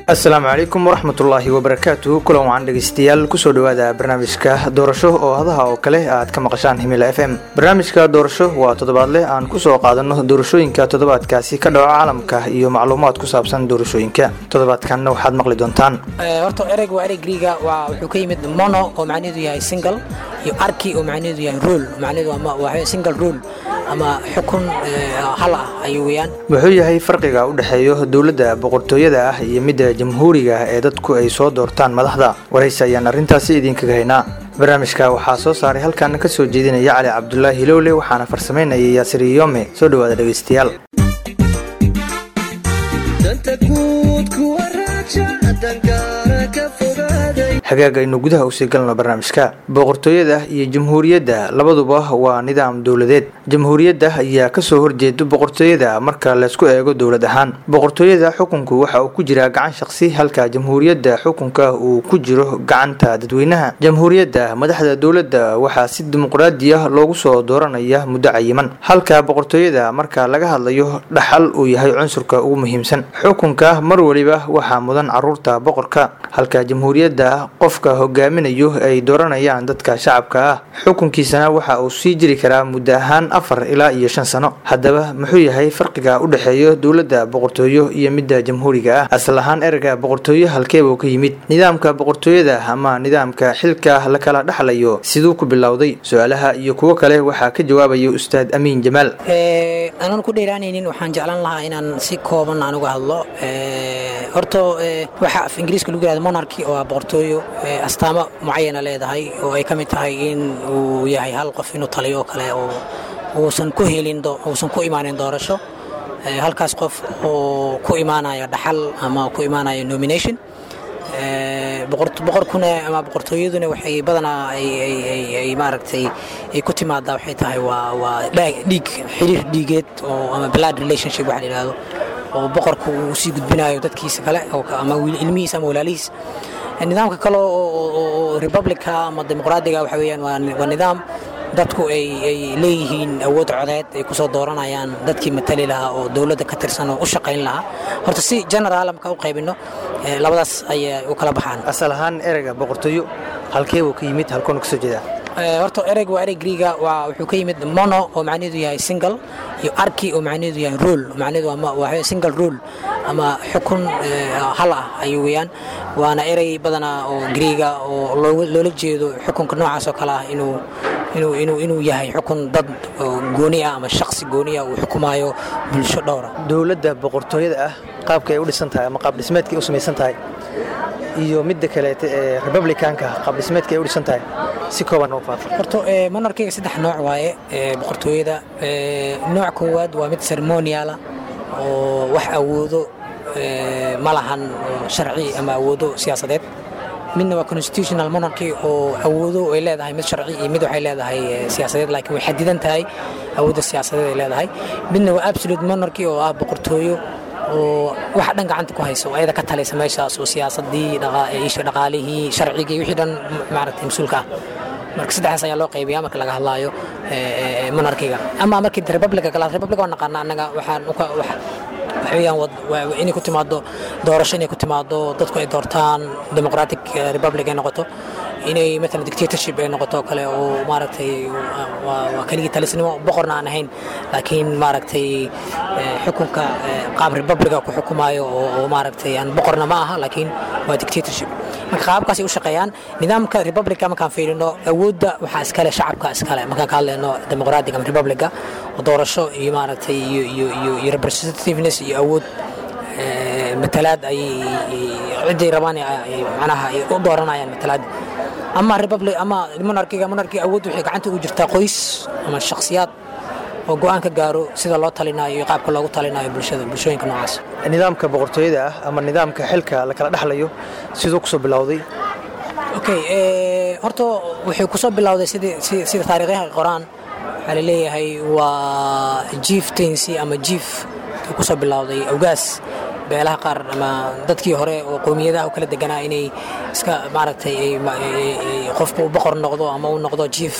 asalaamu calaykum waraxmatullaahi wabarakaatuhu kulan wacan dhegeystayaal kusoo dhowaada barnaamijka doorasho oo hadaha oo kale aad ka maqashaan himila f m barnaamijka doorasho waa toddobaadleh aan kusoo qaadano doorashooyinka toddobaadkaasi ka dhaco caalamka iyo macluumaad ku saabsan doorashooyinka toddobaadkanna waxaad maqli doontaan horta ereyg waa erey griiga waa wuxuu ka yimid mono oo macnaheedu yahay single iyo arki oo macnaheedu yahay rule macnaheedu ama waa single rule ama xukun hal ah ayuu weeyaan wuxuu yahay farqiga u dhexeeyo dowladda boqortooyada ah iyo midda jamhuuriga ee dadku ay soo doortaan madaxda waraysi ayaan arrintaasi idinkaga haynaa barnaamijka waxaa soo saaray halkaana ka soo jeedinaya cali cabdulaahi hilowle waxaana farsamaynayay yaasir iyome soo dhowaada dhegeystayaal hagaag aynu gudaha usii galno barnaamijka boqortooyada iyo jamhuuriyadda labaduba waa nidaam dowladeed jamhuuriyadda ayaa kasoo horjeeda boqortooyada marka laysku eego dowlad ahaan boqortooyada xukunku waxa uu ku jiraa gacan shaqsi halka jamhuuriyadda xukunka uu ku jiro gacanta dadweynaha jamhuuriyadda madaxda dowladda waxaa si dimuqraadi ah loogu soo dooranaya muddo cayiman halka boqortooyada marka laga hadlayo dhaxal uu yahay cunsurka ugu muhiimsan xukunka mar waliba waxaa mudan caruurta boqorka halka jamhuuriyadda qofka hogaaminayo ay dooranayaan dadka shacabka ah xukunkiisana waxa uu sii jiri karaa muddo ahaan afar ilaa iyo shan sano haddaba muxuu yahay farqiga u dhexeeyo dowladda boqortooyo iyo midda jamhuuriga ah asal ahaan ereyga boqortooyo halkeebuu ka yimid nidaamka boqortooyada ama nidaamka xilka la kala dhexlayo siduu ku bilowday su-aalaha iyo kuwo kale waxaa ka jawaabaya ustaad amiin jamaal aanan ku dheeraanaynin waxaan jeclaan lahaa inaan si kooban aan uga hadlo horta waxaa af ingiriiska lagu yihahdo monarchy oo ah boqortooyo astaamo mucayana leedahay oo ay ka mid tahay in uu yahay hal qof inuu taliyo oo kale oo uusan ku helin uusan ku imaanin doorasho halkaas qof oo ku imaanaya dhaxal ama ku imaanaya nomination boqorkuna ama boqortooyaduna waxay badanaa ay maaragtay ay ku timaadaa waxay tahay waa waa dhiig xiriir dhiigeed oo ama blood relationship waxa la yidhahdo oo boqorku uu sii gudbinayo dadkiisa kale ama ilmihiisa ama walaalihiis nidaamka kale oo republica ama dimuqraadiga waxa weeyaan waa nidaam dadku ay leeyihiin awood codeed ay kusoo dooranayaan dadkii matali lahaa oo dowladda ka tirsan oo u shaqayn lahaa horta si generaal marka u qaybino labadaas ayay u kala baxaan asal ahaan ereyga boqortooyo halkeebuu ka yimid halkoonu kasoo jeedaa horta ereyg waa erey griiga waa wuxuu ka yimid mono oo macnaheedu yahay single iyo arki oo macnaheedu yahay rule macnaheedu waa single rule ama xukun hal ah ayuu weeyaan waana erey badanaa oo griiga oo loola jeedo xukunka noocaas oo kale ah inuu inuu inuu inuu yahay xukun dad gooni ah ama shaqsi gooni ah uu xukumayo bulsho dhowra dowladda boqortooyada ah qaabka ay u dhisan tahay ama qaab dhismeedka ay u samaysan tahay iyo midda kaleete ee republicanka qaab dhismeedka ay u dhisan tahay si kooban oo faafa horta monarkiga saddex nooc waaye boqortooyada nooc koowaad waa mid ceremoniala oo wax awoodo ma lahan sharci ama awoodo siyaasadeed midna waa constitutional monarchy oo awoodo ay leedahay mid sharci iyo mid waxay leedahay siyaasadeed laakiin way xadidan tahay awoodda siyaasadeed ay leedahay midna waa absolute monarchy oo ah boqortooyo oo waxa dhan gacanta ku hayso ayada ka talaysa meeshaas oo siyaasadii isha dhaqaalihii sharcigii wixii dhan maaragtay mas-uulka ah marka saddexdaas ayaa loo qaybiyaa marka laga hadlaayo monarkiga ama markii republica kala republica waa naqaana annaga waxaan waxaweyaan inay ku timaado doorasho inay ku timaado dadku ay doortaan democratic republic ay noqoto inay maalan dictatorship ay noqoto kale oo maaragtay waa keligii talisnimo boqorna aan ahayn laakiin maaragtay xukunka qaab republica ku xukumayo oo maaragtay aan boqorna ma aha laakiin waa dictatorship marka qaabkaasay u shaqeeyaan nidaamka republica markaan fiirino awoodda waxaa iskale shacabka iskale markaan ka hadlayno democratic ama republica oo doorasho iyo maaragtay iyo iyo iyo iyo representativeness iyo awood matalaad ay ciday rabaan macnaha ay u dooranayaan matalaad ama republic ama monarkiga monarkiga awood waxay gacanta ugu jirtaa qoys ama shakhsiyaad oo go-aan ka gaaro sida loo talinayo iyo qaabka loogu talinayo bulshada bulshooyinka noocaas nidaamka boqortooyada ah ama nidaamka xilka la kala dhexlayo siduu kusoo bilowday okay horta wuxuu kusoo bilowday sida taariikhyaha qoraan waxaa la leeyahay waa jieftaincy ama jief kusoo bilowday awgaas beelaha qaar ama dadkii hore oo qowmiyadaha u kala deganaa inay iska maaragtay qofku uu boqor noqdo ama uu noqdo jief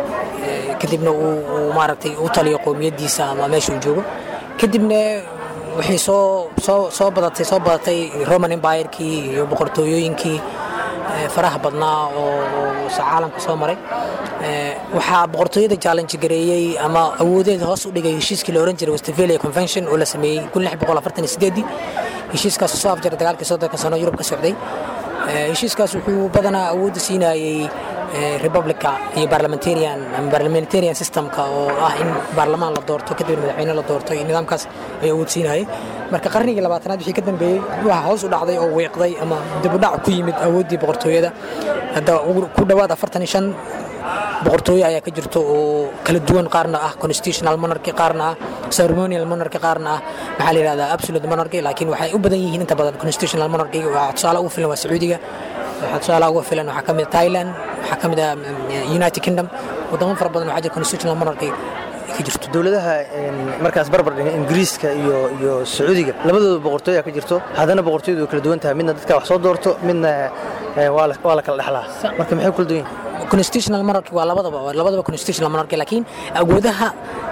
kadibna uu maaragtay u taliyo qowmiyadiisa ama meesha uu joogo kadibna waxay soo soo soo badatay soo badatay roman empire-kii iyo boqortooyooyinkii faraha badnaa oo caalamka soo maray waxaa boqortooyada challenge gareeyey ama awoodeeda hoos u dhigay heshiiskii la oran jiray westphalia convention oo la sameeyey heshiiskaas soo afjaray dagaalkii soddonka sano yurub ka socday heshiiskaas wuxuu badanaa awoodda siinayey republica iyo parliamentarian ama parliamentarian systemka oo ah in baarlamaan la doorto kadibna madaxweyne la doorto iyo nidaamkaas ay awood siinayay marka qarnigii labaatanaad wixii ka dambeeyey waxaa hoos u dhacday oo wiiqday ama dibudhac ku yimid awooddii boqortooyada hadda ku dhowaad afartan iyo shan boqortooyo ayaa ka jirto oo kala duwan qaarna ah constitutional monarchy qaarna ah ceremonial monarchy qaarna ah maxaa la yidhahdaa absolute monarchy laakiin waxay u badan yihiin inta badan constitutional monarchy waxaa tusaale ugu filan waa sacuudiga waxaa tusaale ugu filan waxaa ka mid thailand waxaa ka mid ah united kingdom wadamo fara badan waxaa jira constitutional monarchy ka jirto dowladaha markaas barbar dhiga ingiriiska iyo iyo sacuudiga labadooda boqortooya ka jirto haddana boqortooyadu way kala duwan tahay midna dadka wax soo doorto midna waa la kala dhexlaa marka maxay kala duwan yihin constitutional monarchy waa labadaba waa labadaba constitutional monarchy laakiin awoodaha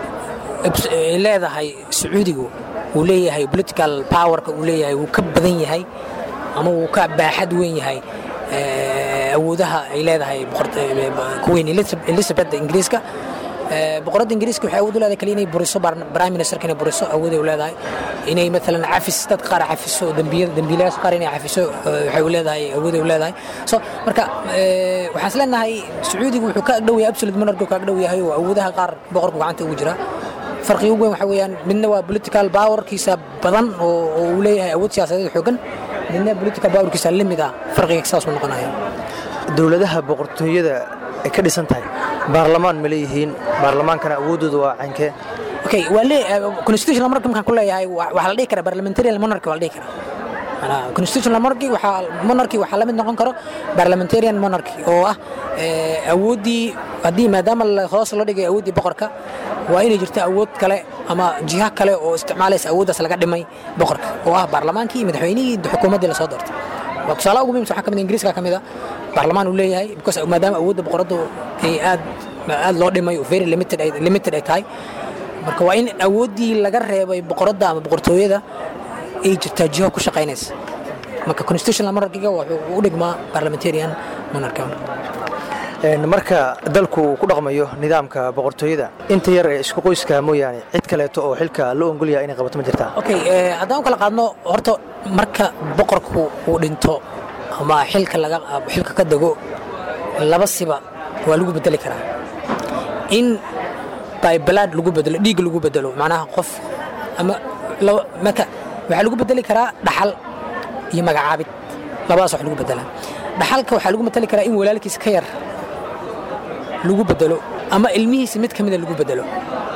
ay leedahay sacuudigu uu leeyahay political powerka uu leeyahay wuu ka badan yahay ama wuu ka baaxad weyn yahay awoodaha ay leedahay kuweyn elizabeth ingiriiska boqoradda ingiriiska waxay awood u leedahay kaliya inay buriso prime ministerka inay buriso awooday u leedahay inay maalan cafis dad qaar cafiso dembiilayaasha qaar inay cafiso waxay u leedahay awooday u leedahay so marka waxaan is leenahay sacuudigu wuxuu ka agdhow yahay absolute monarchy ka agdhow yahay oo awoodaha qaar boqorku gacanta ugu jira farqiga ugu weyn waxa weeyaan midna waa political powerkiisa badan oo uu leeyahay awood siyaasadeed xoogan midna political powerkiisa limid ah farqiga saas uu noqonaya dowladaha boqortooyada ay ka dhisan tahay baarlamaan ma leeyihiin baarlamaankana awooddooda waa cankee okay waa lee constitutional monarchy markaan ku leeyahay waxaa la dhihi karaa parliamentarian monarchy waa la dhihi karaa constitutional monarchy waxaa monarchy waxaa la mid noqon karo parliamentarian monarchy oo ah awooddii haddii maadaama hoos loo dhigay awooddii boqorka waa inay jirto awood kale ama jiha kale oo isticmaalaysa awooddaas laga dhimay boqorka oo ah baarlamaankii iyo madaxweynihii xukuumaddii lasoo doortay waa tusaale ugu muhimsan waxaa ka mid ingiriiska ka mid a baarlamaan uu leeyahay because maadaama awoodda boqoraddu ay aad aad loo dhimay oo very limited ay limited ay tahay marka waa in awooddii laga reebay boqoradda ama boqortooyada ay jirtaa jiho ku shaqaynaysa marka constitutional monarchiga wuxuu u dhigmaa parliamentarian monarchy marka dalku uu ku dhaqmayo nidaamka boqortooyada inta yar ee isku qoyska mooyaane cid kaleeto oo xilka loo ogolyaha inay qabato ma jirtaa okay haddaan u kala qaadno horta marka boqorku uu dhinto ama xilka laga xilka ka dego laba siba waa lagu bedeli karaa in by blood lagu bedelo dhiig lagu bedelo macnaha qof ama marka waxaa lagu bedeli karaa dhaxal iyo magacaabid labadaas wax lagu bedelaa dhaxalka waxaa lagu matali karaa in walaalkiis ka yar lagu bedelo ama ilmihiisa mid ka mida lagu bedelo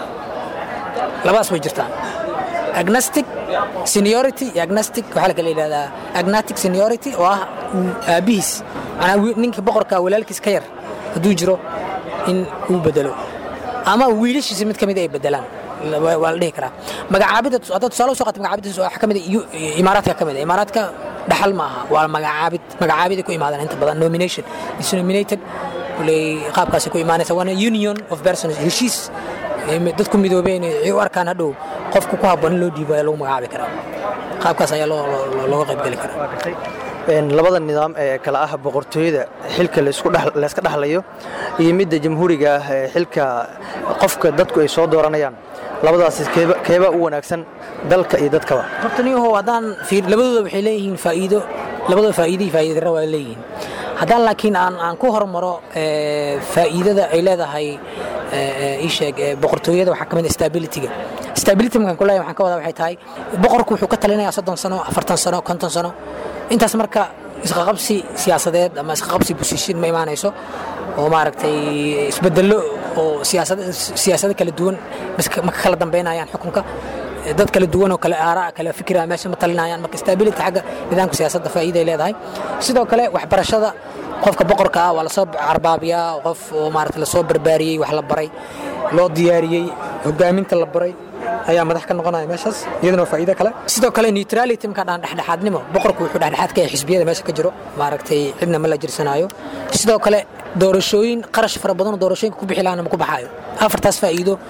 labadaas way jirtaa agnostic seniority iyo agnostic waxaa lakala yidhahdaa agnatic seniority oo ah aabbihiis manaa ninka boqorka walaalkiis ka yar hadduu jiro in uu bedelo ama wiilashiisa mid ka mida ay bedelaan waa la dhihi karaa magacaabida haddaad tusaale usoo qaata magacaabida waxaa ka mid imaaraadka ka mid a imaaraadka dhaxal ma aha waa magacaabid magacaabiday ku imaadaan inta badan nomination is nominated kuley qaabkaasay ku imaanaysa waana union of persons heshiis dadku midoobeen ay u arkaan hadhow qofku ku habboon in loo dhiibo ayaa lagu magacaabi karaa qaabkaas ayaa looga qaybgeli karaa labada nidaam ee kale ah boqortooyada xilka layska dhexlayo iyo midda jamhuuriga ah ee xilka qofka dadku ay soo dooranayaan labadaas keebaa u wanaagsan dalka iyo dadkaba horta niyahow haddaan labadooda waxay leeyihiin faa'iido labadooda faa'iido iyo faa'iido darro waa leeyihiin haddaan laakiin aan aan ku hormaro faa'iidada ay leedahay ii sheeg boqortooyada waxaa ka mid stabilityga stability markaan ku leeyahay waxaan ka wadaa waxay tahay boqorku wuxuu ka talinayaa soddon sano afartan sano konton sano intaas marka isqaqabsi siyaasadeed ama isqaqabsi busishin ma imaanayso oo maaragtay isbedello oo siyaasado kala duwan ma ka kala dambaynayaan xukunka dad kala duwan oo kale aaraa kala fikira meesha ma talinayaan marka stability xagga nidaamka siyaasadda faa'iiday leedahay sidoo kale waxbarashada qofka boqorka ah waa lasoo carbaabiyaa qof oo maarata lasoo barbaariyey wax la baray loo diyaariyey hogaaminta la baray ayaa madax ka noqonaya meeshaas iyadana waa faa'iido kale sidoo kale neutrality markaa dhaan dhexdhexaadnimo boqorku wuxuu dhexdhexaad ka yahay xisbiyada meesha ka jiro maaragtay cidna ma la jirsanaayo sidoo kale doorashooyin qarash fara badan oo doorashooyinka ku bixi lahaana ma ku baxaayo afartaas faa'iido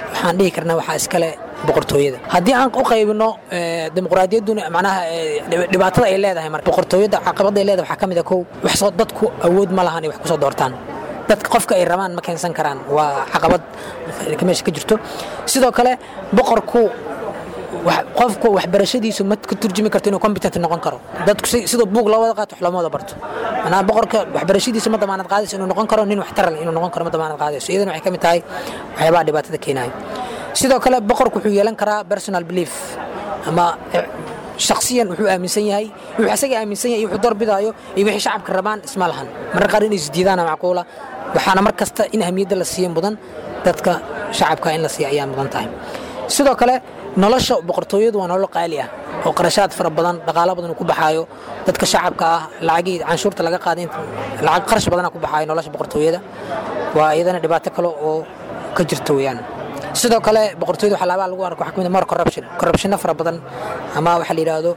waxaan dhihi karnaa waxaa iskale boqortooyada haddii aan u qaybino dimuqraadiyadduna macnaha dhibaatada ay leedahay marka boqortooyada caqabada ay leedahay waxaa ka mid a kow wax soo dadku awood ma lahan ay wax ku soo doortaan dadka qofka ay rabaan ma keensan karaan waa caqabad meesha ka jirto sidoo kale boqorku qofku waxbarashadiisu ma ka turjumi karto inuu competent noqon karo dadku sidoo buug loo wada qaato wax looma wada barto manaa boqorka waxbarashadiisa ma damaanad qaadayso inuu noqon karo nin waxtaran inuu noqon karo ma damaanad qaadayso iyadana waxay ka mid tahay waxyaabaha dhibaatada keenayo sidoo kale boqorku wuxuu yeelan karaa personal belief ama shaksiyan wuxuu aaminsan yahay wuxuu asaga aaminsan yahay wuxuu doorbidaayo iyo wixii shacabka rabaan isma lahan marar qaar inay isdiidaana macquula waxaana mar kasta in ahmiyadda la siiyo mudan dadka shacabka in la siiya ayaa mudan tahay sidoo kale nolosha boqortooyadu waa nolol qaali ah oo qarashaad fara badan dhaqaalo badan uu ku baxaayo dadka shacabka ah lacagii canshuurta laga qaaday lacag qarash badana ku baxaayo nolosha boqortooyada waa iyadana dhibaato kale oo ka jirta weeyaan sidoo kale boqortooyada waxaa lagu arko waxaa ka mid ah more corruption corruptionna fara badan ama waxaa la yidhaahdo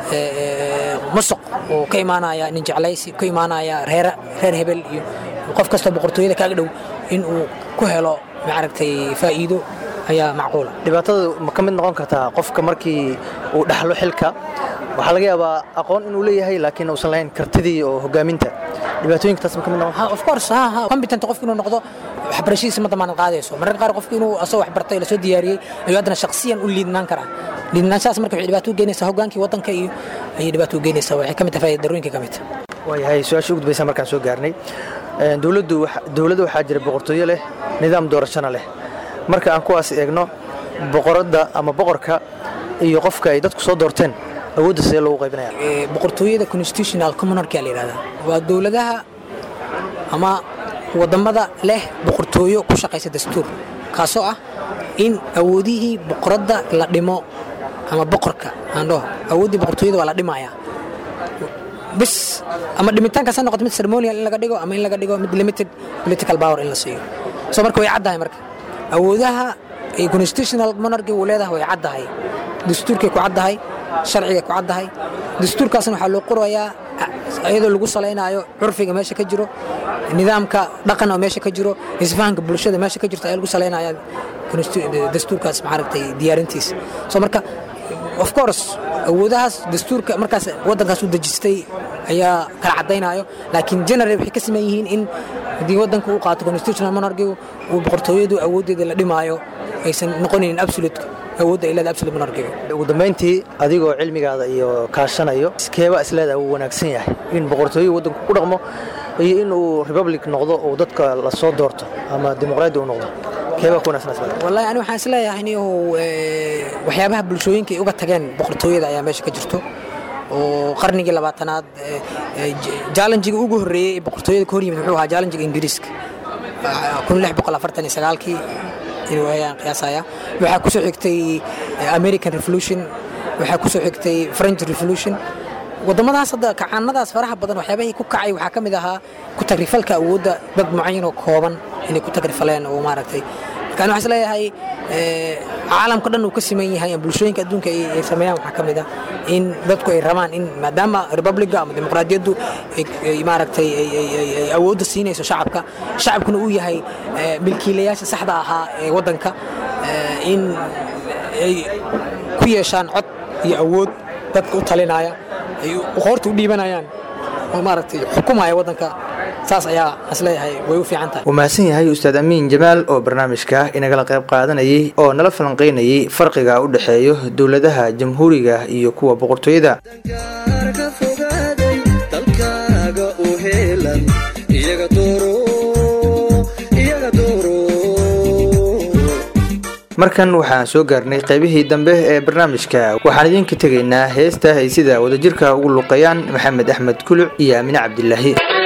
musuq oo ka imaanaya nin jeclaysi ka imaanaya reer reer hebel iyo qof kastoo boqortooyada kaaga dhow in uu ku helo maaragtay faa'iido ayaa macquula dhibaatada ma ka mid noqon kartaa qofka markii uu dhaxlo xilka waxaa laga yaabaa aqoon inuu leeyahay laakiin uusan lahayn kartidii oo hogaaminta dhibaatooyinka taas ma ka mid noqon of course ha ha competent qofku inuu noqdo waxbarashadiisa ma damaanad qaadayso mararka qaar qofku inuu asagoo waxbartay lasoo diyaariyey ayuu haddana shakhsiyan u liidnaan karaa liidnaanshahaas marka waxay dhibaato u geenaysaa hoggaankii waddanka iyo ayay dhibaato u geenaysaa waxay ka mid tahay darooyinka ka mid waayahay su-aasha u gudbaysa markaan soo gaarnay dowladdu dowladda waxaa jira boqortooyo leh nidaam doorashana leh marka aan kuwaas eegno boqoradda ama boqorka iyo qofka ay dadku soo doorteen awoodda sidee loogu qaybinaya boqortooyada constitutional commonarchy la yidhahdaa waa dowladaha ama wadamada leh boqortooyo ku shaqaysa dastuur kaasoo ah in awoodihii boqoradda la dhimo ama boqorka aan dhaho awooddii boqortooyada waa la dhimayaa bis ama dhimitaankaas ha noqoto mid ceremonial in laga dhigo ama in laga dhigo mid limited political power in la siiyo so marka way caddahay marka awoodaha constitutional monarchy uu leedahay way caddahay dastuurkay ku caddahay sharcigay ku caddahay dastuurkaasna waxaa loo qorayaa iyadoo lagu salaynaayo curfiga meesha ka jiro nidaamka dhaqan oo meesha ka jiro isfahanka bulshada meesha ka jirto ayaa lagu salaynaya dastuurkaas maaragtay diyaarintiisa so marka of course awoodahaas dastuurka markaas waddankaas u dejistay ayaa kala caddaynayo laakiin general waxay ka sameyn yihiin in haddii waddanka uu qaato constitutional monarchy uu boqortooyadu awooddeeda la dhimaayo aysan noqonaynin absolute awoodda ay leedahay absolute monarchy ugu dambayntii adigoo cilmigaada iyo kaashanayo iskeeba isleedahay wuu wanaagsan yahay in boqortooyo waddanku ku dhaqmo iyo in uu republic noqdo oo dadka la soo doorto ama dimuqraadi uu noqdo keebaa ku wanaagsan isleedahay wallahi ani waxaan isleeyahay inuu waxyaabaha bulshooyinka ay uga tageen boqortooyada ayaa meesha ka jirto oo qarnigii labaatanaad jaalanjiga ugu horreeyey ee boqortooyada ka hor yimid wuxuu ahaa jaalanjiga ingiriiska kii inuu ayaan qiyaasaya waxaa ku soo xigtay american revolution waxaa ku soo xigtay french revolution waddamadaas hadda kacaanadaas faraha badan waxyaabahii ku kacay waxaa ka mid ahaa ku tagrifalka awoodda dad mucayan oo kooban inay ku tagrifaleen oo maaragtay marka ani waxaan isleeyahay caalamka dhan uu ka siman yahay bulshooyinka adduunka ay sameeyaan waxaa ka mid ah in dadku ay rabaan in maadaama republica ama dimuqraadiyaddu ay maaragtay ay awoodda siinayso shacabka shacabkuna uu yahay milkiilayaasha saxda ahaa ee waddanka in ay ku yeeshaan cod iyo awood dadka u talinaya ay qoorta u dhiibanayaan oo maaragtay xukumaya waddanka saas ayaa isleeyahay way u fiican tahay wuu mahadsan yahay ustaad amiin jamaal oo barnaamijka inagala qayb qaadanayay oo nala falanqaynayay farqiga u dhexeeyo dowladaha jamhuuriga iyo kuwa boqortooyada markan waxaan soo gaarnay qaybihii dambe ee barnaamijka waxaan idinka tegaynaa heesta ay sida wadajirka ugu luqeeyaan maxamed axmed kuluc iyo aamine cabdilaahi